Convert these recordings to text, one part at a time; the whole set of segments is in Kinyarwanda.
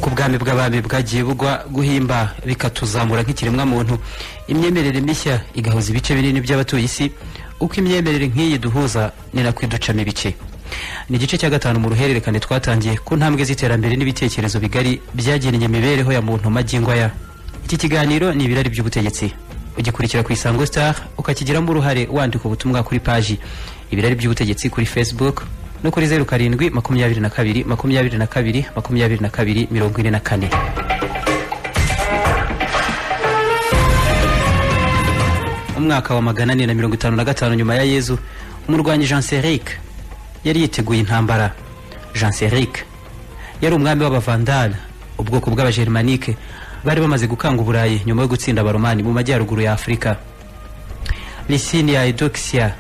ubwami bw'abami bwagiye bugwa guhimba bikatuzamura nk'ikiremwa muntu imyemerere mishya igahuza ibice binini by'abatuye isi uko imyemerere nk'iyi duhuza ni nako iducamo ibice ni igice cya gatanu mu ruhererekane twatangiye ku ntambwe z'iterambere n'ibitekerezo bigari byagennye imibereho ya muntu magingo aya iki kiganiro ni ibirari by'ubutegetsi ugikurikira ku isango star ukakigiramo uruhare wandika ubutumwa kuri paji ibirari by'ubutegetsi kuri facebook no kuri zeru karindwi makumyabiri na kabiri makumyabiri na kabiri makumyabiri na kabiri mirongo ine na kane umwaka wa magana ane na mirongo itanu na gatanu nyuma ya yezu umurwanyi jean seric yari yiteguye intambara jean seric yari umwami w'abavandale ubwoko bw'abagermanike bari bamaze gukanga uburayi nyuma yo gutsinda abaromani mu majyaruguru ya afurika lisinia edoxia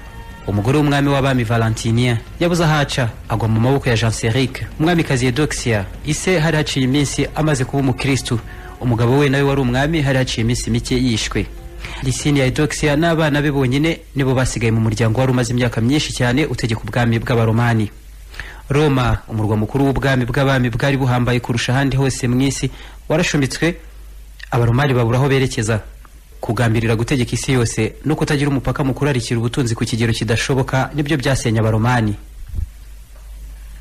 umugore w'umwami w'abami valentinien yabuze aho aca agwa mu maboko ya jean seric umwamikazi edoxia ise hari haciye iminsi amaze kuba umukristu umugabo we nawe wari umwami hari haciye iminsi mike yishwe lisinia edoxia n'abana be bonyine nibo basigaye mu muryango wari umaze imyaka myinshi cyane utegeka ubwami bw'abaromani roma umurwa mukuru w'ubwami bw'abami bwari buhambaye kurusha ahandi hose mu isi warashumitswe abaromani babura aho berekeza kugambirira gutegeka isi yose no kutagira umupaka mu kurarikira ubutunzi ku kigero kidashoboka nibyo byasenya abaromani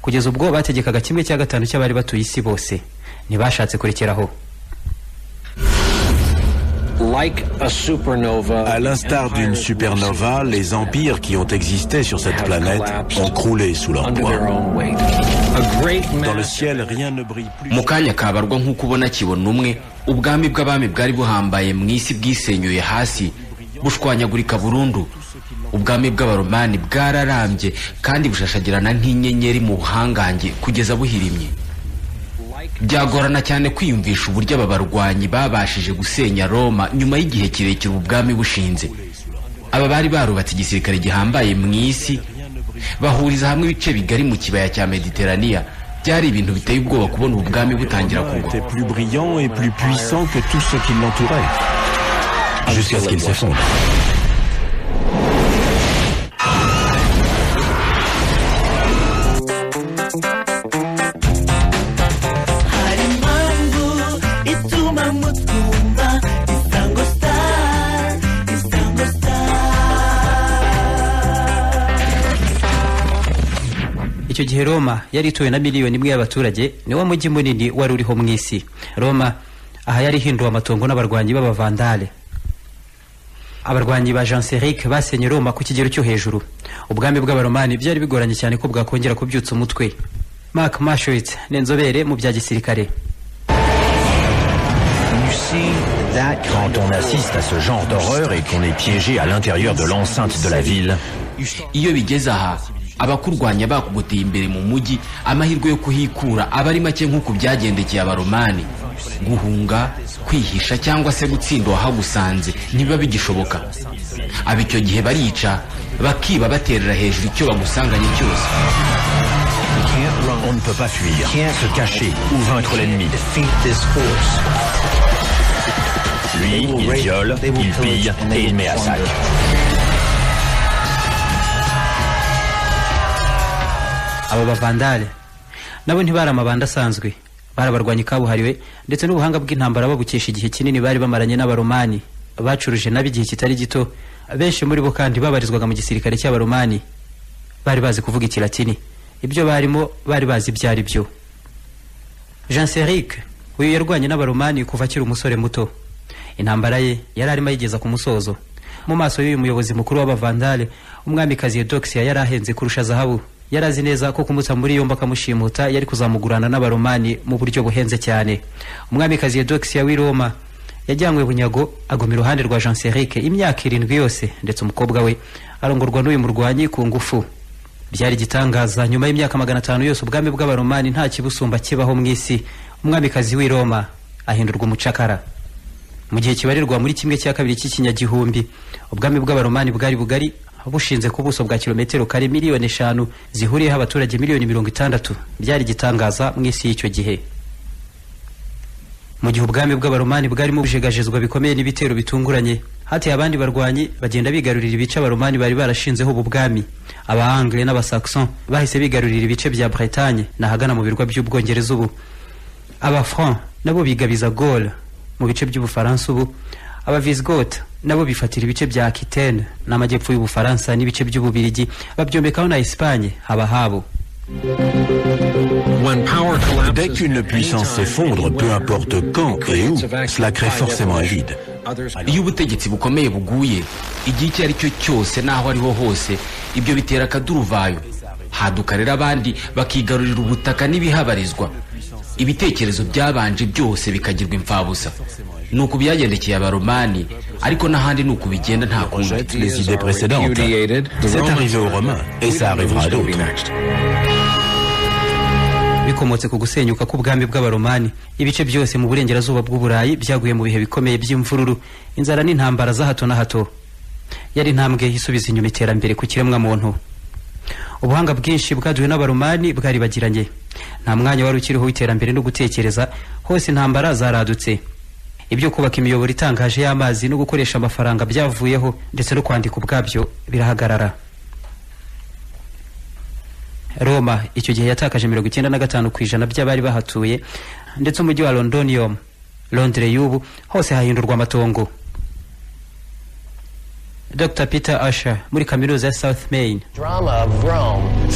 kugeza ubwo bategekaga kimwe cya gatanu cy'abari batuye isi bose ntibashatse kurekeraho À l'instar d'une supernova, les empires qui ont existé sur cette planète ont croulé sous leur poids. Dans le ciel, rien ne brille plus. mu kanya kabarwa nk'uko ubona kibona umwe ubwami bw'abami bwari buhambaye mu isi bwisenyuye hasi bushwanyagurika burundu ubwami bw'abaromani bwararambye kandi bushashagirana nk'inyenyeri mu buhangange kugeza buhirimye byagorana cyane kwiyumvisha uburyo aba barwanyi babashije gusenya roma nyuma y'igihe kirekire ubu bwami bushinze aba bari barubatse igisirikare gihambaye mu isi bahuriza hamwe ibice bigari mu kibaya cya mediteraniya byari ibintu biteye ubwoba kubona ubu bwami butangira kugwa était plus brillant et plus puissant que tout ce qui l'entourait. Jusqu'à ce qu'il s'effondre. hari impamvu ituma mutwumva isango sitari isango sitari icyo gihe roma yari ituwe na miliyoni imwe y'abaturage niwo mujyi munini wari uriho mu isi roma aha yari ihinduwe amatongo n'abarwanyi b'abavandale abarwanyi ba jean seric basenye roma ku kigero cyo hejuru ubwami bw'abaromani byari bigoranye cyane ko bwakongera kubyutsa umutwe mark mashowitz ni inzobere mu bya gisirikare Quand on assiste à ce genre d'horreur et qu'on est piégé à l'intérieur de l'enceinte de la ville, iyo bigeze aha abakurwanya bakugoteye imbere mu mujyi amahirwe yo kuhikura aba ari make nk'uko byagendekeye abaromani guhunga kwihisha cyangwa se gutsinda uwahagusanze ntibiba bigishoboka aba icyo gihe barica bakiba baterera hejuru icyo bagusanganye cyose on ne peut pas fuir, se cacher ou vaincre l'ennemi. Lui, il viole, il pille et il met à sac. aba bavandale nabo ntibari amabanda asanzwe bari abarwanyi kabuhariwe ndetse n'ubuhanga bw'intambara babukesha igihe kinini bari bamaranye n'abaromani bacuruje nabo igihe kitari gito benshi muri bo kandi babarizwaga mu gisirikare cy'abaromani bari bazi kuvuga ikilatini ibyo barimo bari bazi ibyo ari byo jean seric uyu yarwanye n'abaromani kuva akiri umusore muto intambara ye yari arimo ayigeza ku musozo mu maso y'uyu muyobozi mukuru w'abavandale umwamikazi edoxia yari ahenze kurusha zahabu yari azi neza ko kumutsa muri yombi akamushimuta yari kuzamugurana n'abaromani mu buryo buhenze cyane umwamikazi edoxia w'i roma yajyanywe bunyago aguma iruhande rwa jean seric imyaka irindwi yose ndetse umukobwa we arongorwa n'uyu murwanyi ku ngufu byari igitangaza nyuma y'imyaka magana atanu yose ubwami bw'abaromani nta kibusumba kibaho mu isi umwamikazi w'i roma ahindurwa umucakara mu gihe kibarirwa muri kimwe cya kabiri cy'ikinyagihumbi ubwami bw'abaromani bwari bugari bushinze ku buso bwa kilometero kare miliyoni eshanu zihuriyeho abaturage miliyoni mirongo itandatu byari igitangaza mu isi y'icyo gihe mu gihe ubwami bw'abaromani bwarimo bujegajezwa bikomeye n'ibitero bitunguranye hateye abandi barwanyi bagenda bigarurira ibice abaromani bari barashinzeho ubu bwami abaangre n'abasaxon bahise bigarurira ibice bya bretagne n'ahagana mu birwa by'ubwongereza ubu abafran nabo bigabiza gora mu bice by'ubufaransa ubu aba visigota nabo bifatira ibice bya akitene n'amajyepfo y'ubufaransa n'ibice by'ububirigi babyomekaho na esipanye haba habo Dès qu'une puissance s'effondre, peu importe quand et où, cela crée forcément un vide. iyo ubutegetsi bukomeye buguye igihe icyo ari cyo cyose n'aho ariho hose ibyo bitera akaduruvayo haduka rero abandi bakigarurira ubutaka n'ibihabarizwa ibitekerezo byabanje byose bikagirwa imfabusa ni uku byagendekeye abaromani ariko n'ahandi ni uku bigenda nta kundi Jette les idées précédentes. C'est arrivé aux Romains et ça arrivera à d'autres. bikomotse ku gusenyuka k'ubwami bw'abaromani ibice byose mu burengerazuba bw'uburayi byaguye mu bihe bikomeye by'imvururu inzara n'intambara za hato na hato yari intambwe isubiza inyuma iterambere ku kiremwamuntu ubuhanga bwinshi bwaduwe n'abaromani bwaribagiranye nta mwanya wari ukiriho w'iterambere no gutekereza hose intambara zaradutse ibyo kubaka imiyoboro itangaje y'amazi no gukoresha amafaranga byavuyeho ndetse no kwandika ubwabyo birahagarara roma icyo gihe yatakaje mirongo icyenda na gatanu ku ijana by'abari bahatuye ndetse umujyi wa londonium londire y'ubu hose hahindurwa amatongo dr peter asher muri kaminuza ya south main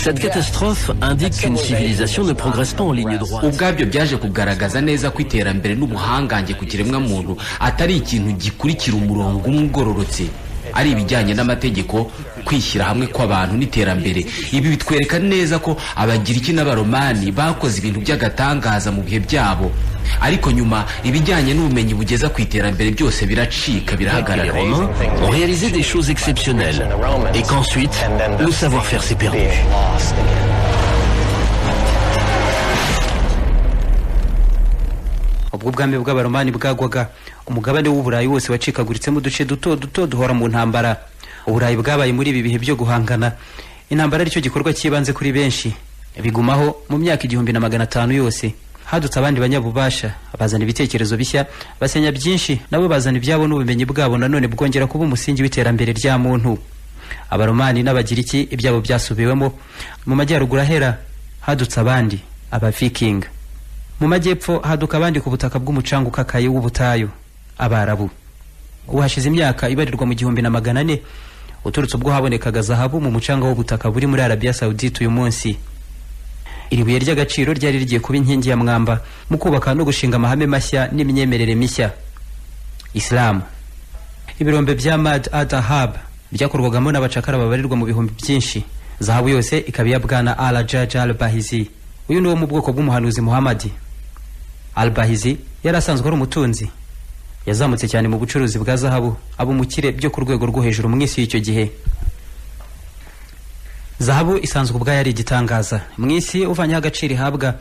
Cette catastrophe indique qu'une civilisation ne progresse pas en ligne droite. ubwabyo byaje kugaragaza neza ko iterambere n'ubuhangange ku kiremwamuntu atari ikintu gikurikira umurongo umwe ugororotse ari ibijyanye n'amategeko kwishyira hamwe kw'abantu n'iterambere ibi bitwereka neza ko abagiriki n'abaromani bakoze ibintu by'agatangaza mu bihe byabo ariko nyuma ibijyanye n'ubumenyi bugeza ku iterambere byose biracika Les birahagarara Romains ont réalisé des choses exceptionnelles et qu'ensuite, le savoir-faire s'est perdu. ubwo ubwami bw'abaromani bwagwaga umugabane w'uburayi wose wacikaguritsemo uduce duto duto duhora mu ntambara uburayi bwabaye muri ibi bihe byo guhangana intambara aricyo gikorwa cy'ibanze kuri benshi bigumaho mu myaka igihumbi na magana atanu yose hadutse abandi banyabubasha bazana ibitekerezo bishya basenya byinshi nabo bazana ibyabo n'ubumenyi bwabo nanone bwongera kuba umusingi w'iterambere rya muntu abaromani n'abagiriki ibyabo byasubiwemo mu majyaruguru ahera hadutse abandi abavikinga mu majyepfo haduka abandi ku butaka bw'umucanga ukakaye w'ubutayu abarabu ubu hashize imyaka ibarirwa mu gihumbi na magana ane uturutse ubwo habonekaga zahabu mu mucanga w'ubutaka buri muri arabiya sawudite uyu munsi iri buye ry'agaciro ryari rigiye kuba inkingi ya mwamba mu kubaka no gushinga amahame mashya n'imyemerere mishya isilamu ibirombe bya mad adahab byakorwagamo n'abacakara babarirwa mu bihumbi byinshi zahabu yose ikaba iya bwana al jaja al bahizi uyu ni wo mu bwoko bw'umuhanuzi muhamadi al bahizi yari asanzwe ari umutunzi yazamutse cyane mu bucuruzi bwa zahabu aba umukire byo ku rwego rwo hejuru mu isi y'icyo gihe zahabu isanzwe ubwayo ari igitangaza mu isi uvanyeho agaciro ihabwa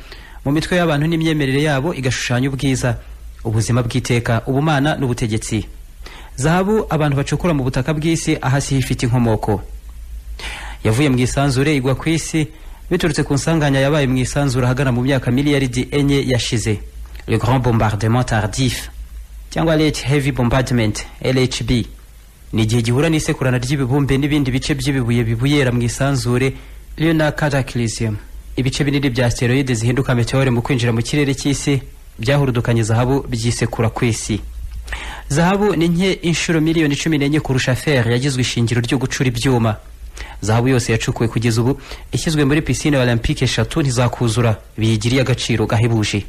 mu mitwe y'abantu n'imyemerere yabo igashushanya ubwiza ubuzima bw'iteka ubumana n'ubutegetsi zahabu abantu bacukura mu butaka bw'isi ahasiho ifite inkomoko yavuye mu isanzure igwa ku isi biturutse ku nsanganya yabaye mu isanzure ahagana mu myaka miliyaridi enye yashize le grand bombardement tardif cyangwa late heavy bombardment lhb ni igihe gihura n'isekurana ry'ibibumbe n'ibindi bice by'ibibuye bibuyera mu isanzure lunar cataclysm ibice binini bya asteroide zihinduka meteore mu kwinjira mu kirere cy'isi byahurudukanye zahabu byisekura ku isi zahabu ni nke inshuro miliyoni cumi n'enye kurusha fer yagizwe ishingiro ryo gucura ibyuma zahabu yose yacukuwe kugeza ubu ishyizwe muri pisine olympique eshatu ntizakuzura biyigiriye agaciro gahebuje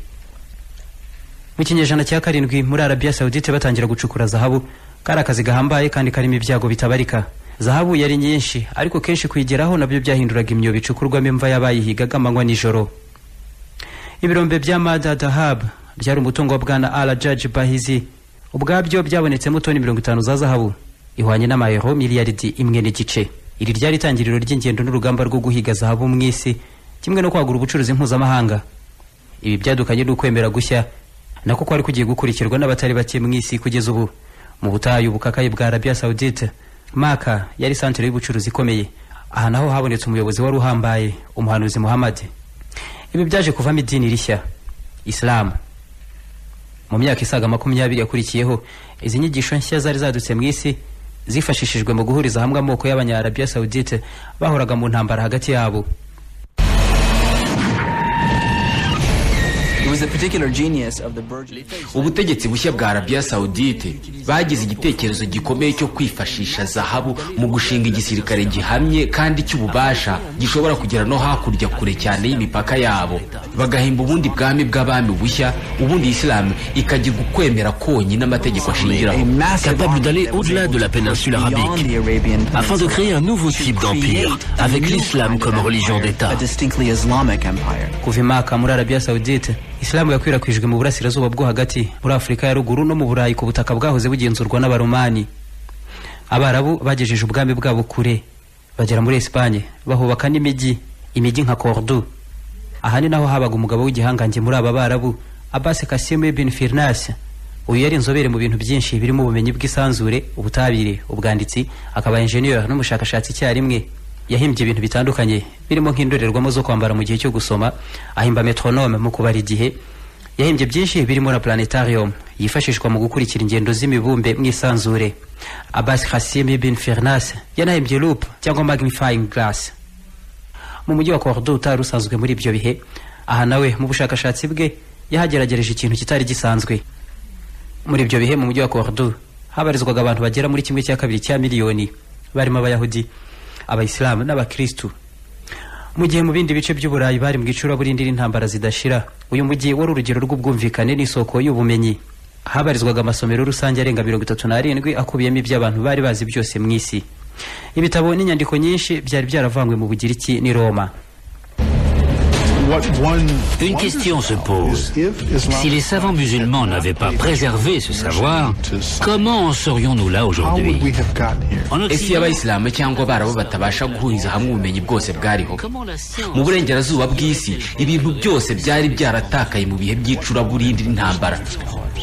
mu kinyejana cya karindwi muri arabiya sawudite batangira gucukura zahabu kari akazi gahambaye kandi karimo ibyago bitabarika zahabu yari nyinshi ariko kenshi kuyigeraho nabyo byahinduraga imyobo icukurwamo imva y'abayihigaga amanywa nijoro ibirombe bya mada dahab byari umutungo wa bwana ala jaji bahizi ubwabyo byabonetsemo toni mirongo itanu za zahabu ihwanye n'amayero miliyaridi imwe n'igice iri ryari itangiriro ry'ingendo n'urugamba rwo guhiga zahabu mu isi kimwe no kwagura ubucuruzi mpuzamahanga ibi byadukanye n'ukwemera gushya nako kwari kugiye gukurikirwa n'abatari bake mu isi kugeza ubu mu butayu bukakaye bwa arabiya sawudite maka yari santere y'ubucuruzi ikomeye aha naho habonetse umuyobozi wari uhambaye umuhanuzi muhamadi ibi byaje kuvamo idini rishya isilamu mu myaka isaga makumyabiri yakurikiyeho izi nyigisho nshya zari zadutse mu isi zifashishijwe mu guhuriza hamwe amoko y'abanyarabiya sawudite bahoraga mu ntambara hagati yabo ubutegetsi bushya bwa arabiya sawudite bagize igitekerezo gikomeye cyo kwifashisha zahabu mu gushinga igisirikare gihamye kandi cy'ububasha gishobora kugera no hakurya kure cyane y'imipaka yabo bagahimba ubundi bwami bw'abami bushya ubundi isilamu ikagirwa ukwemera konyine amategeko ashingiraho capable d'aller au-delà de la péninsule arabique, afin de créer un nouveau type d'empire, avec l'islam comme religion d'État. kuva imaka muri arabiya sawudite isilamu yakwirakwijwe mu burasirazuba bwo hagati muri afurika ya ruguru no mu burayi ku butaka bwahoze bugenzurwa n'abaromani abarabu bagejeje ubwami bwabo kure bagera muri esipanye bahubaka n'imijyi imijyi nka cordu aha ni naho habaga umugabo w'igihangange muri aba barabu abasi kasime bin firnas uyu yari inzobere mu bintu byinshi birimo ubumenyi bw'isanzure ubutabire ubwanditsi akaba injeniyeri n'umushakashatsi icyarimwe yahimbye ibintu bitandukanye birimo nk'indorerwamo zo kwambara mu gihe cyo gusoma ahimba metronome mu kubara igihe yahimbye byinshi birimo na planetarium yifashishwa mu gukurikira ingendo z'imibumbe mu isanzure abbas hasimi bin fernas yanahimbye loop cyangwa magnifying glass mu mujyi wa cordo utari usanzwe muri ibyo bihe aha nawe mu bushakashatsi bwe yahageragereje ikintu kitari gisanzwe muri ibyo bihe mu mujyi wa cordo habarizwaga abantu bagera muri kimwe cya kabiri cya miliyoni barimo abayahudi abayisilamu n'abakirisitu mu gihe mu bindi bice by'uburayi bari mu icuraburindi n'intambara zidashira uyu mujyi wari urugero rw'ubwumvikane n'isoko y'ubumenyi habarizwaga amasomero rusange arenga mirongo itatu n'arindwi akubiyemo iby'abantu bari bazi byose mu isi ibitabo n'inyandiko nyinshi byari byaravanywe mu bugiriki n'i roma Une question se pose. Si les savants musulmans n'avaient pas préservé ce savoir, comment en serions-nous là aujourd'hui En ese Occident, y'abayisilamu cyangwa abarabu batabasha guhuriza hamwe ubumenyi bwose bwariho comment la science mu burengerazuba bw'isi ibintu byose byari byaratakaye mu bihe by'icuraburindi n'intambara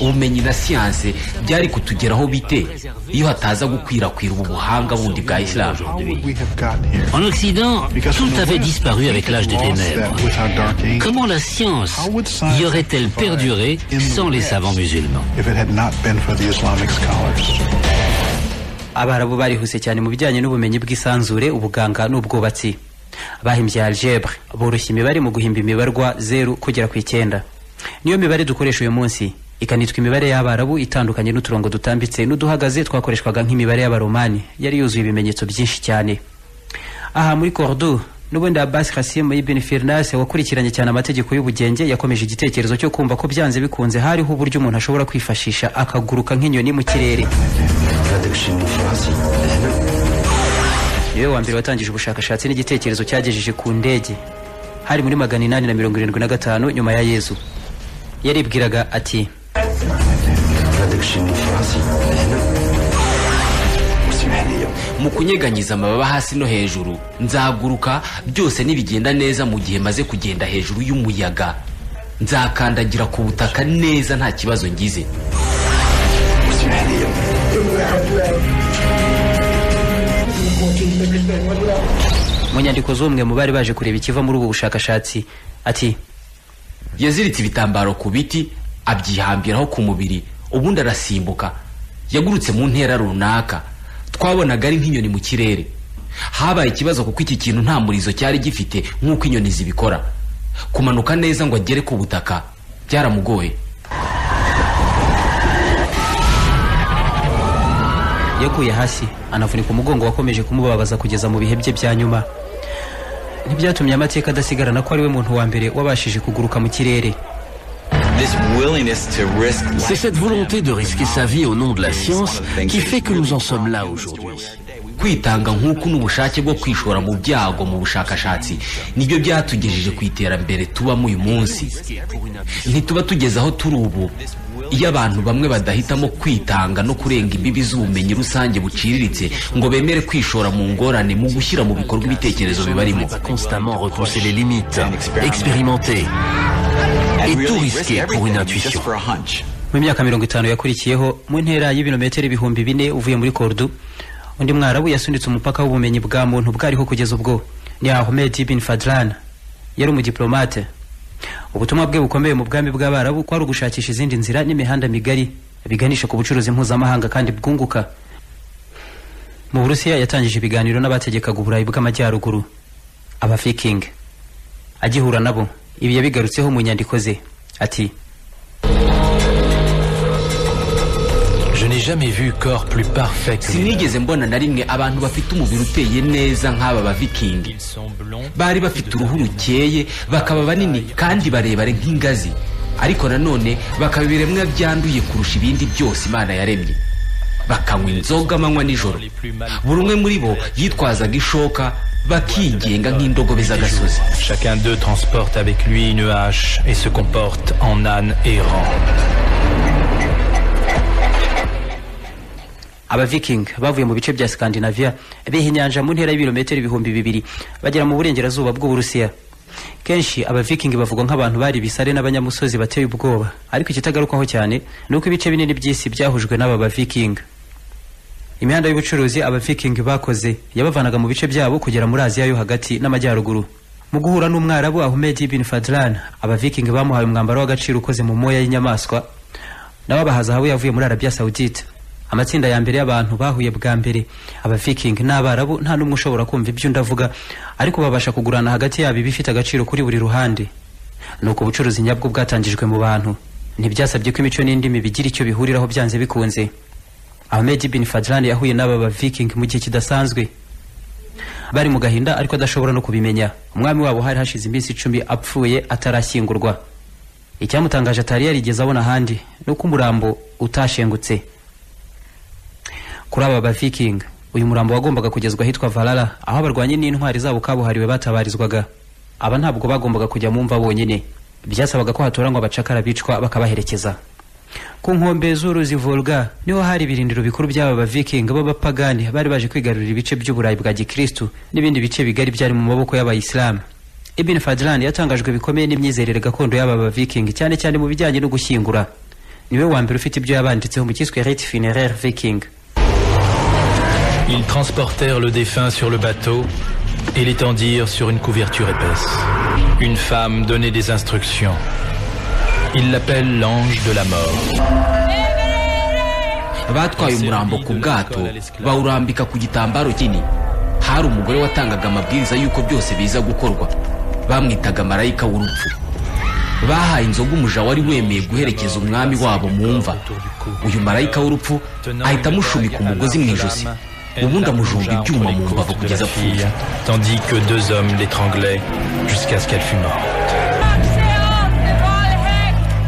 ubumenyi na siyanse byari kutugeraho bite iyo hataza gukwirakwira ubu buhanga bundi bwa isilamu Tout En Occident, tout avait disparu avec l'âge des ténèbres. Comment la science y aurait-elle perduré sans les savants musulmans If it had not been for the Islamic scholars. abarabu barihuse cyane mu bijyanye n'ubumenyi bw'isanzure ubuganga n'ubwubatsi bahimbye algebre boroshya imibare mu guhimba imibarwa zeru kugera ku icyenda niyo mibare dukoresha uyu munsi ikanitwa imibare y'abarabu itandukanye n'uturongo dutambitse n'uduhagaze twakoreshwaga nk'imibare y'abaromani yari yuzuye ibimenyetso byinshi cyane aha muri cordo n'ubundi abbas kasim ibn firnas wakurikiranye cyane amategeko y'ubugenge yakomeje igitekerezo cyo kumva ko byanze bikunze hariho uburyo umuntu ashobora kwifashisha akaguruka nk'inyoni mu kirere niwe wa mbere watangije ubushakashatsi n'igitekerezo cyagejeje ku ndege hari muri magana inani na mirongo irindwi na gatanu nyuma ya yezu yaribwiraga ati mu kunyeganyiza amababa hasi no hejuru nzaguruka byose nibigenda neza mu gihe maze kugenda hejuru y'umuyaga nzakandagira ku butaka neza nta kibazo ngize mu nyandiko z'umwe mu bari baje kureba ikiva muri ubu bushakashatsi ati yaziritse ibitambaro ku biti abyihambiraho ku mubiri ubundi arasimbuka yagurutse mu ntera runaka twabonaga ari nk'inyoni mu kirere habaye ikibazo kuko iki kintu nta murizo cyari gifite nk'uko inyoni zibikora kumanuka neza ngo agere ku butaka byaramugoye yaguye hasi anavunika umugongo wakomeje kumubabaza kugeza mu bihe bye bya nyuma ntibyatumye amateka adasigarana ko ariwe muntu wa mbere wabashije kuguruka mu kirere C'est cette volonté de risquer sa vie au nom de la science qui fait que nous en sommes là aujourd'hui. kwitanga nk'uku n'ubushake bwo kwishora mu byago mu bushakashatsi nibyo byatugejeje ku iterambere tubamo uyu munsi ntituba tugeze aho turi ubu iyo abantu bamwe badahitamo kwitanga no kurenga imbibi z'ubumenyi rusange buciriritse ngo bemere kwishora mu ngorane mu gushyira mu bikorwa ibitekerezo bibarimo Constamment repousser les limites, expérimenter et tout risquer pour une intuition. mu myaka mirongo itanu yakurikiyeho mu ntera y'ibirometero ibihumbi bine uvuye muri kordu undi mwarabu yasunitse umupaka w'ubumenyi bwa muntu bwariho kugeza ubwo ni ahmed bin fadlan yari umudiplomate ubutumwa bwe bukomeye mu bwami bw'abarabu kwari ugushakisha izindi nzira n'imihanda migari biganisha ku bucuruzi mpuzamahanga kandi bwunguka mu burusiya yatangije ibiganiro n'abategekaga uburayi bw'amajyaruguru abafiking agihura nabo ibi yabigarutseho mu nyandiko ze ati Je n'ai jamais vu corps plus parfait que les sinigeze mbona na rimwe abantu bafite umubiri uteye neza nk'aba bavikingi bari bafite uruhu rukeye bakaba banini kandi barebare nk'ingazi ariko nanone bakaba ibiremwa byanduye kurusha ibindi byose imana yaremye bakanywa inzoga amanywa nijoro buri umwe muri bo yitwazaga ishoka bakigenga nk'indogobe z'agasozi Chacun d'eux transporte avec lui une hache et se comporte en âne errant. abaviking bavuye mu bice bya scandinavia biha inyanja mu ntera y'ibirometero ibihumbi bibiri bagera mu burengerazuba bw'uburusiya kenshi abaviking bavugwa nk'abantu bari bisare n'abanyamusozi bateye ubwoba ariko ikitagarukaho cyane ni uko ibice binini by'isi byahujwe n'aba baviking imihanda y'ubucuruzi abaviking bakoze yabavanaga mu bice byabo kugera muri aziya yo hagati n'amajyaruguru mu guhura n'umwarabu ahmed ibn fadlan abaviking bamuhaye umwambaro w'agaciro ukoze mu moya y'inyamaswa n'ababaha zahabu yavuye muri arabia saudite amatsinda ya mbere y'abantu bahuye bwa mbere abaviking n'abarabu nta n'umwe ushobora kumva ibyo undi avuga ariko babasha kugurana hagati yabo ibifite agaciro kuri buri ruhande ni uko ubucuruzi nyabwo bwatangijwe mu bantu ntibyasabye ko imico n'indimi bigira icyo bihuriraho byanze bikunze ahmed bin fadlan yahuye n'aba baviking mu gihe kidasanzwe bari mu gahinda ariko adashobora no kubimenya umwami wabo hari hashize iminsi icumi apfuye atarashyingurwa icyamutangaje atari yarigeze abona ahandi ni uko umurambo utashengutse kuri aba baviking uyu murambo wagombaga kugezwa ahitwa valala aho abarwanyi n'intwari zabo kabuhariwe batabarizwaga aba ntabwo bagombaga kujya mu mva bonyine byasabaga ko hatoranywa abacakara bicwa bakabaherekeza ku nkombe z'uruzi volga niho hari ibirindiro bikuru by'aba baviking b'abapagani bari baje kwigarurira ibice by'uburayi bwa gikristu n'ibindi bice bigari byari mu maboko y'abayisilamu ibn fadlan yatangajwe bikomeye n'imyizerere gakondo y'aba baviking cyane cyane mu bijyanye no gushyingura niwe wa mbere ufite ibyo yabanditseho mu cyiswe rite funeraire viking Ils transportèrent le défunt sur le bateau et l'étendirent sur une couverture épaisse. Une femme donnait des instructions. Ils l'appellent l'ange de la mort. batwaye umurambo ku bwato bawurambika ku gitambaro kinini hari umugore watangaga amabwiriza y'uko byose biza gukorwa bamwitaga marayika w'urupfu bahaye inzoga umuja wari wemeye guherekeza umwami wabo mu mva uyu marayika w'urupfu ahita amushumika umugozi mu ijosi ubundi amujomba ibyuma mu mbavu de kugeza la apfuye fille, tandis que deux hommes l'étranglaient jusqu'à ce qu'elle fût morte.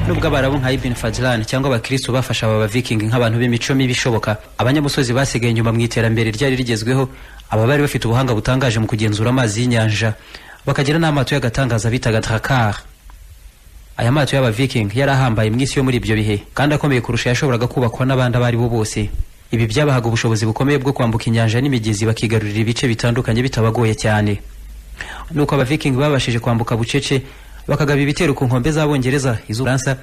nubwo abarabu nka ibn fadlan cyangwa abakristo bafasha aba baviking nk'abantu b'imico mibi ishoboka abanyamusozi basigaye inyuma mu iterambere ryari rigezweho aba bari bafite ubuhanga butangaje mu kugenzura amazi y'inyanja bakagira n'amato y'agatangaza bitaga drakar aya mato y'abaviking yari ahambaye mu isi yo muri ibyo bihe kandi akomeye kurusha yashoboraga kubakwa n'abandi abo ari bo bose ibi byabahaga ubushobozi bukomeye bwo kwambuka inyanja n'imigezi bakigarurira ibice bitandukanye bitabagoye cyane nuko abaviking babashije kwambuka bucece bakagaba ibitero ku nkombe z'abongereza iz'ubufaransa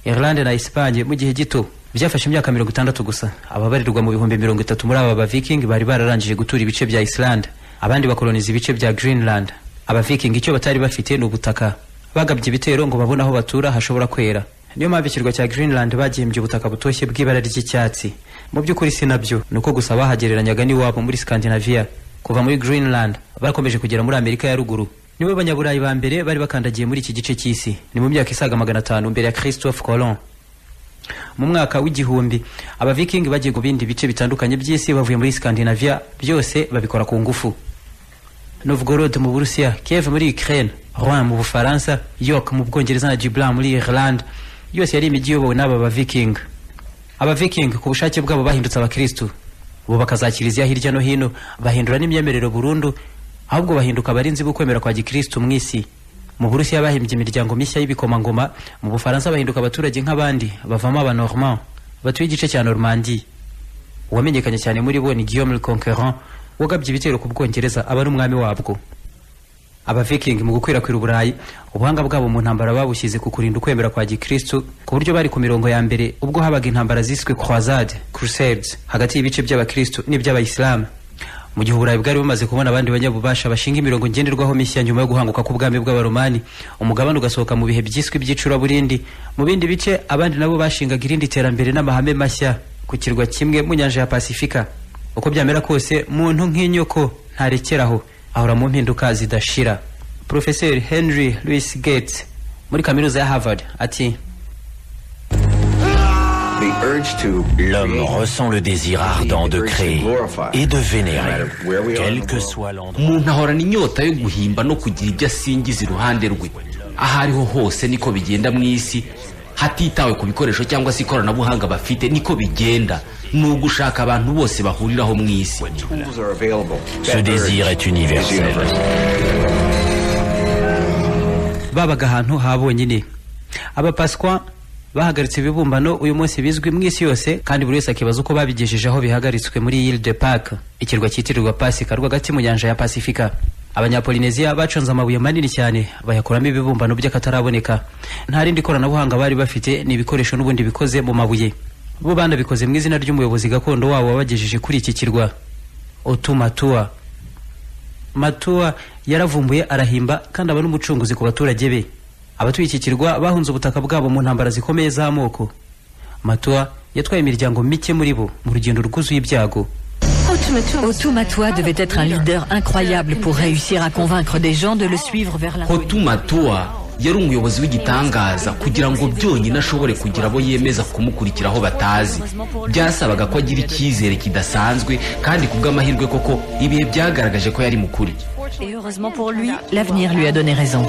irlande na esipanye mu gihe gito byafashe imyaka mirongo itandatu gusa ababarirwa mu bihumbi mirongo itatu muri aba baviking bari bararangije gutura ibice bya islande abandi bakoloniza ibice bya greenland abaviking icyo batari bafite ni ubutaka bagabye ibitero ngo babone aho batura hashobora kwera niyo mpamvu ikirwa cya greenland bagihembye ubutaka butoshye bw'ibara ry'icyatsi mu by'ukuri si nabyo ni uko gusa bahagereranyaga n'iwabo muri scandinavia kuva muri greenland bakomeje kugera muri amerika ya ruguru nibo banyaburayi ba mbere bari bakandagiye muri iki gice cy'isi ni mu myaka isaga magana atanu mbere ya christophe colon mu mwaka w'igihumbi abaviking bagiye ku bindi bice bitandukanye by'isi bavuye muri scandinavia byose babikora ku ngufu novgorod mu burusiya kiev muri ukraine rouen mu bufaransa york mu bwongereza na dublin muri irland yose yari imijyi iyobowe n'aba baviking abaviking ku bushake bwabo bahindutse abakristu bubaka za kiliziya hirya no hino bahindura n'imyemerero burundu ahubwo bahinduka abarinzi b'ukwemera kwa gikristu mu isi mu burusiya bahimbye imiryango mishya y'ibikomangoma mu bufaransa bahinduka abaturage nk'abandi bavamo abanormand batuye igice cya normandie uwamenyekanye cyane muri bo ni guillaume le conquerant wagabye ibitero ku bwongereza aba n'umwami wabwo abaviking mu gukwirakwira uburayi ubuhanga bwabo mu ntambara babushyize ku kurinda ukwemera kwa gikristu ku buryo bari ku mirongo ya mbere ubwo habaga intambara ziswe croisade crusades hagati y'ibice by'abakristu n'iby'abayisilamu mu gihe uburayi bwari bumaze kubona abandi banyabubasha bashinga imirongo ngenderwaho mishya nyuma yo guhanguka k'ubwami bw'abaromani umugabane ugasohoka mu bihe byiswe iby'icuraburindi mu bindi bice abandi nabo bashingaga irindi terambere n'amahame mashya ku kirwa kimwe mu nyanja ya pasifika uko byamera kose muntu nk'inyoko ntarekeraho ahora mu mpinduka zidashira profeseri henry louis gates muri kaminuza ya harvard ati L'homme ressent le désir ardent de créer et de vénérer, quel que soit l'endroit. umuntu ahorana inyota yo guhimba no kugira ibyo asingiza iruhande rwe aho ariho hose niko bigenda mu isi hatitawe ku bikoresho cyangwa se ikoranabuhanga bafite niko bigenda ni ugushaka abantu bose bahuriraho mu isi Ce désir est universel. babaga ahantu ha bonyine abapaswa bahagaritse ibibumbano uyu munsi bizwi mu isi yose kandi buri wese akibaza uko babigejeje aho bihagaritswe muri Ile de Pâques ikirwa cyitirirwa pasika rwagati mu nyanja ya pasifika abanyapolineziya baconze amabuye manini cyane bayakuramo ibibumbano by'akataraboneka nta rindi koranabuhanga bari bafite ni ibikoresho n'ubundi bikoze mu mabuye bo banabikoze mu izina ry'umuyobozi gakondo wabo wabagejeje kuri iki kirwa otumatua matua yaravumbuye arahimba kandi aba n'umucunguzi ku baturage be abatuye iki kirwa bahunze ubutaka bwabo mu ntambara zikomeye z'amoko matua yatwaye imiryango mike muri bo mu rugendo rwuzuye ibyago Otumatua devait être un leader incroyable pour réussir à convaincre des gens de le suivre vers la hotumatua yari umuyobozi w'igitangaza kugira ngo byonyine ashobore kugira abo yemeza kumukurikiraho batazi byasabaga ko agira icyizere kidasanzwe kandi ku bw'amahirwe koko ibihe byagaragaje ko yari mukuri Et heureusement pour lui, l'avenir lui a donné raison.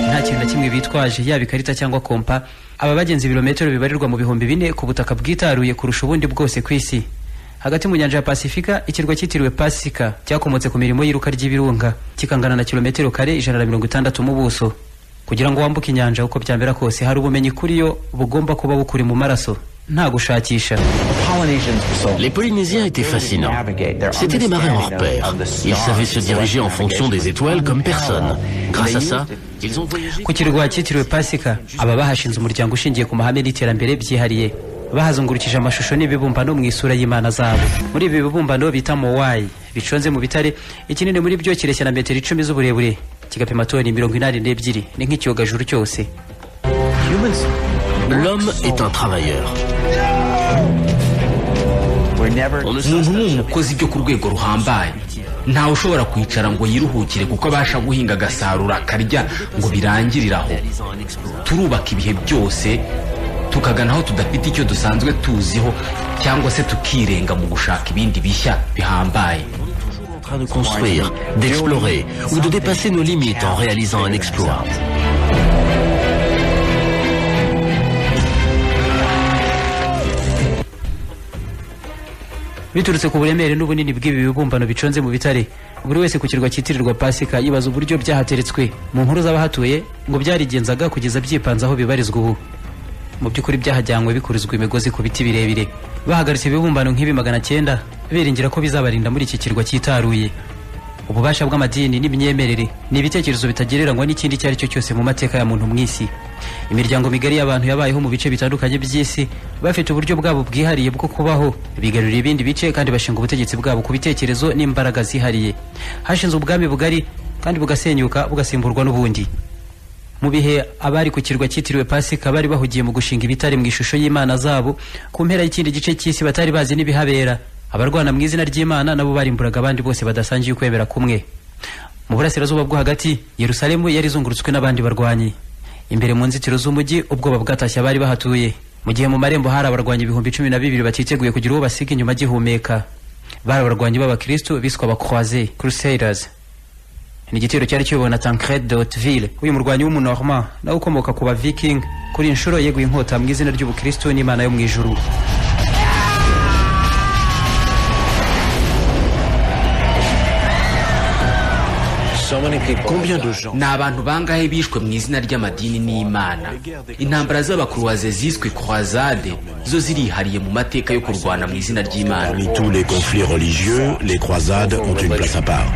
nta kintu na kimwe bitwaje yaba ikarita cyangwa kompa aba bagenzi ibirometero bibarirwa mu bihumbi bine ku butaka bwitaruye kurusha ubundi bwose ku isi hagati mu nyanja ya pasifika ikirwa cyitiriwe pasika cyakomotse ku mirimo y'iruka ry'ibirunga kikangana na kilometero kare ijana na mirongo itandatu mu buso kugira ngo wambuke inyanja uko byambera kose hari ubumenyi kuri yo bugomba kuba bukuri mu maraso nta gushakisha Les Polynésiens étaient fascinants. C'était des marins hors pair. Ils savaient se diriger en fonction des étoiles comme personne. Grâce à ça, ils ont voyagé. ku kirwa cyitiriwe pasika aba bahashinze umuryango ushingiye ku mahame n'iterambere byihariye bahazungurukije amashusho n'ibibumbano mu isura y'imana zabo muri ibi bibumbano bita mowayi biconze mu bitare ikinini muri byo kireshya na metero icumi z'uburebure kigapima toni mirongo inani n'ebyiri ni nk'ikiyogajuru cyose L'homme est un travailleur. umuntu ni umukozi byo ku rwego ruhambaye ntawe ushobora kwicara ngo yiruhukire kuko abasha guhinga agasarura akarya ngo birangirire aho turubaka ibihe byose tukagana aho tudafite icyo dusanzwe tuziho cyangwa se tukirenga mu gushaka ibindi bishya bihambaye En train de construire, d'explorer ou de dépasser nos limites en réalisant un exploit. biturutse ku buremere n'ubunini bw'ibi bibumbano biconze mu bitare buri wese ku kirwa cyitirirwa pasika yibaza uburyo byahateretswe mu nkuru z'abahatuye ngo byarigenzaga kugeza byipanze aho bibarizwa ubu mu by'ukuri byahajyanywe bikurizwa imigozi ku biti birebire bahagaritse ibibumbano nk'ibi magana cyenda biringira ko bizabarinda muri iki kirwa cyitaruye ububasha bw'amadini n'imyemerere ni ibitekerezo bitagereranywa n'ikindi icyo ari cyo cyose mu mateka ya muntu mu isi imiryango migari y'abantu yabayeho mu bice bitandukanye by'isi bafite uburyo bwabo bwihariye bwo kubaho bigarurira ibindi bice kandi bashinga ubutegetsi bwabo ku bitekerezo n'imbaraga zihariye hashinze ubwami bugari kandi bugasenyuka bugasimburwa n'ubundi mu bihe abari ku kirwa cyitiriwe pasika bari bahugiye mu gushinga ibitare mu ishusho y'imana zabo ku mpera y'ikindi gice cy'isi batari bazi n'ibihabera abarwana mu izina ry'imana nabo barimburaga abandi bose badasangiye ukwemera kumwe mu burasirazuba bwo hagati yerusalemu yari izungurutswe n'abandi barwanyi imbere mu nzitiro z'umujyi ubwoba bwatashye abari bahatuye mu gihe mu marembo hari abarwanyi ibihumbi cumi na bibiri batiteguye kugira uwo basiga inyuma gihumeka bari abarwanyi b'abakristu biswa abakroise crusaders ni igitero cyari kiyobowe na tancred de hauteville uyu murwanyi w'umunorma nawe ukomoka ku baviking kuri inshuro yeguye inkota mu izina ry'ubukristu n'imana yo mu ijuru Combien de gens ni abantu bangahe bishwe mu izina ry'amadini n'imana intambara z'abakuruwaze ziswe croisade zo zirihariye mu mateka yo kurwana mu izina ry'imana Parmi tous les conflits religieux, les croisades ont une place à part.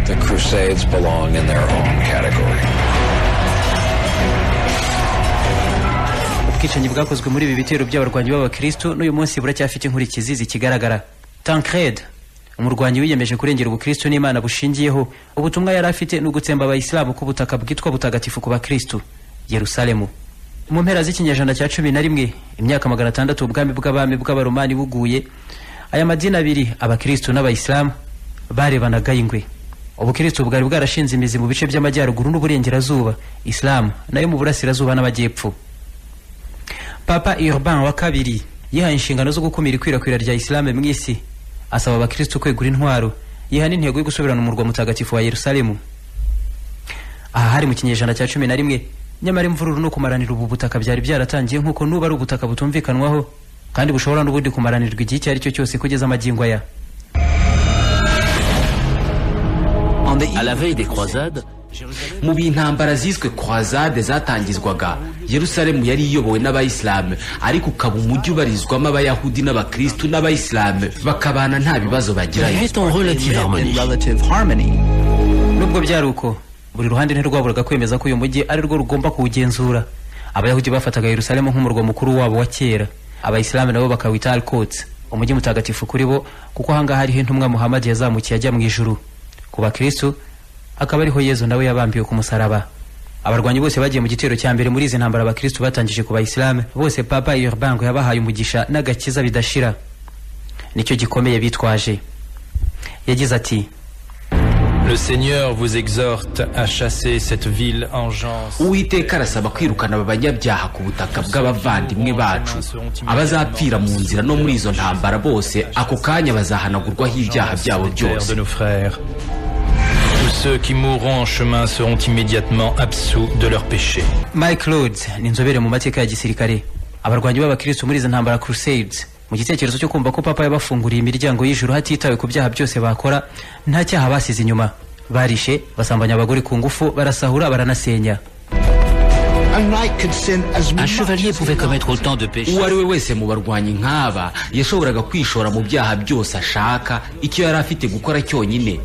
ubwicanyi bwakozwe muri ibi bitero by'abarwanyi b'abakristu n'uyu munsi buracyafite inkurikizi zikigaragara tancred umurwanyi wiyemeje kurengera ubukristu n'imana bushingiyeho ubutumwa yari afite ni ugutsemba abayisilamu ku butaka bwitwa butagatifu ku bakristu yerusalemu mu mpera z'ikinyejana cya cumi na rimwe imyaka magana atandatu ubwami bw'abami bw'abaromani buguye aya madini abiri abakristu n'abayisilamu barebanaga ingwe ubukristo bwari bwarashinze imizi mu bice by'amajyaruguru n'uburengerazuba isilamu nayo mu burasirazuba n'amajyepfo papa urban wa kabiri yihaye inshingano zo gukumira ikwirakwira rya isilamu mu isi asaba abakristo kwegura intwaro yiha n'intego yo gusubirana umurwa mutagatifu wa yerusalemu aha hari mu kinyejana cya cumi na rimwe nyamara imvururu no kumaranira ubu butaka byari byaratangiye nk'uko nuba ari ubutaka butumvikanwaho kandi bushobora n'ubundi kumaranirwa igihe icyo ari cyo cyose kugeza amagingo aya à la veille des croisades mu bihe intambara ziswe croisade zatangizwaga yerusalemu yari iyobowe n'abayisilamu ariko ukaba umujyi ubarizwamo abayahudi n'abakristu n'abayisilamu bakabana nta bibazo bagira nubwo byari uko buri ruhande ntirwaburaga kwemeza ko uyu mujyi ari rwo rugomba kuwugenzura abayahudi bafataga yerusalemu nk'umurwa mukuru wabo wa kera abayisilamu nabo bakawita alkots umujyi mutagatifu kuri bo kuko ahangaha ariho intumwa muhamadi yazamukiye ajya mu ijuru ku bakristu akaba ariho yezu nawe yabambiwe ku musaraba abarwanyi bose bagiye mu gitero cya mbere muri izi ntambara abakristu batangije ku bayisilamu bose papa urban ngo yabahaye umugisha n'agakiza bidashira nicyo gikomeye bitwaje yagize ati Le Seigneur vous exhorte à chasser cette ville engeance. uwiteka arasaba kwirukana aba banyabyaha ku butaka bw'abavandimwe bacu abazapfira mu nzira no muri izo ntambara bose ako kanya bazahanagurwaho ibyaha byabo byose de nos frères. Tous ceux qui mourront en chemin seront immédiatement absous de leurs péchés. mike rhodes ni inzobere mu mateka ya gisirikare abarwanyi b'abakristo muri izo ntambara crusades mu gitekerezo cyo kumva ko papa yabafunguriye imiryango y'ijuru hatitawe ku byaha byose bakora nta cyaha basize inyuma barishe basambanya abagore ku ngufu barasahura baranasenya Un chevalier pouvait commettre autant de péchés. uwo ari we wese mu barwanyi nk'aba yashoboraga kwishora mu byaha byose ashaka icyo yari afite gukora cyonyine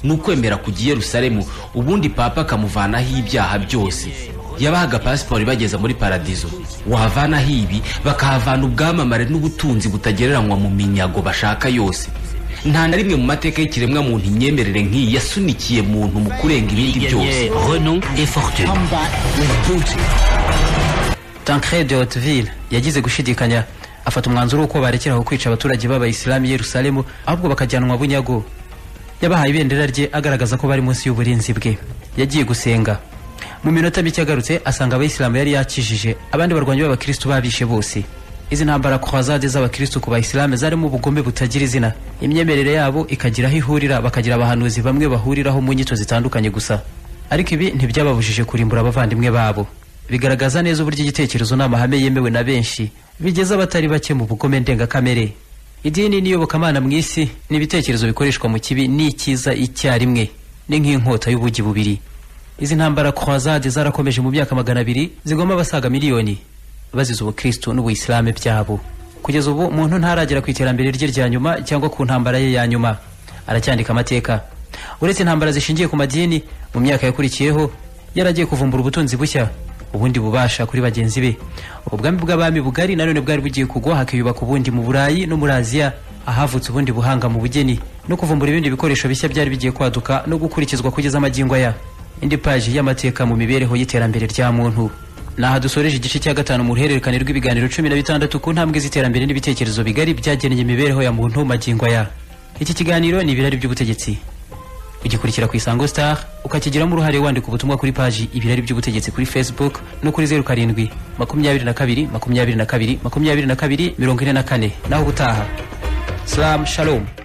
ni ukwemera kujya i yerusalemu ubundi papa akamuvanaho ibyaha byose yabahaga pasiporo ibageza muri paradizo wahavanaho ibi bakahavana ubwamamare n'ubutunzi butagereranywa mu minyago bashaka yose nta na rimwe mu mateka y'ikiremwa muntu imyemerere nk'iyi yasunikiye muntu mu kurenga ibindi Il byose gagnait renom et fortune. tancred de hauteville yagize gushidikanya afata umwanzuro w'uko barekeraho kwica abaturage b'abayisilamu i yerusalemu ahubwo bakajyanwa bunyago yabahaye ibendera rye agaragaza ko bari munsi y'uburinzi bwe yagiye gusenga mu minota mike agarutse asanga abayisilamu yari yakijije abandi barwanyi b'abakristu babishe bose izi ntambara croisade z'abakristu ku bayisilamu zarimo ubugome butagira izina imyemerere yabo ikagira aho ihurira bakagira abahanuzi bamwe bahuriraho mu nyito zitandukanye gusa ariko ibi ntibyababujije kurimbura abavandimwe babo bigaragaza neza uburyo igitekerezo n'amahame yemewe na benshi bigeza abatari bake mu bugome ndengakamere idini n'iyobokamana mu isi ni ibitekerezo bikoreshwa mu kibi n'icyiza icyarimwe ni nk'inkota y'ubugi bubiri izi ntambara croisade zarakomeje mu myaka magana abiri zigoma abasaga miliyoni bazize ubukristu n'ubuyisilamu byabo kugeza ubu muntu ntaragera ku iterambere rye rya nyuma cyangwa ku ntambara ye ya nyuma aracyandika amateka uretse intambara zishingiye ku madini mu myaka yakurikiyeho yaragiye kuvumbura ubutunzi bushya ubundi bubasha kuri bagenzi be ubwami bw'abami bugari nanone bwari bugiye kugwa hakiyubaka ubundi mu burayi no muri aziya ahavutse ubundi buhanga mu bugeni no kuvumbura ibindi bikoresho bishya byari bigiye kwaduka no gukurikizwa kugeza amagingo aya indi paji y'amateka mu mibereho y'iterambere rya muntu ni aha dusoreje igice cya gatanu mu ruhererekane rw'ibiganiro cumi na bitandatu ku ntambwe z'iterambere n'ibitekerezo bigari byageneye imibereho ya muntu magingo aya iki kiganiro ni ibirari by'ubutegetsi ugikurikira ku isango star ukakigiramo uruhare wandika ubutumwa kuri paji ibirari by'ubutegetsi kuri facebook no kuri zeru karindwi makumyabiri na kabiri makumyabiri na kabiri makumyabiri na kabiri mirongo ine na kane naho ubutaha salamu shalom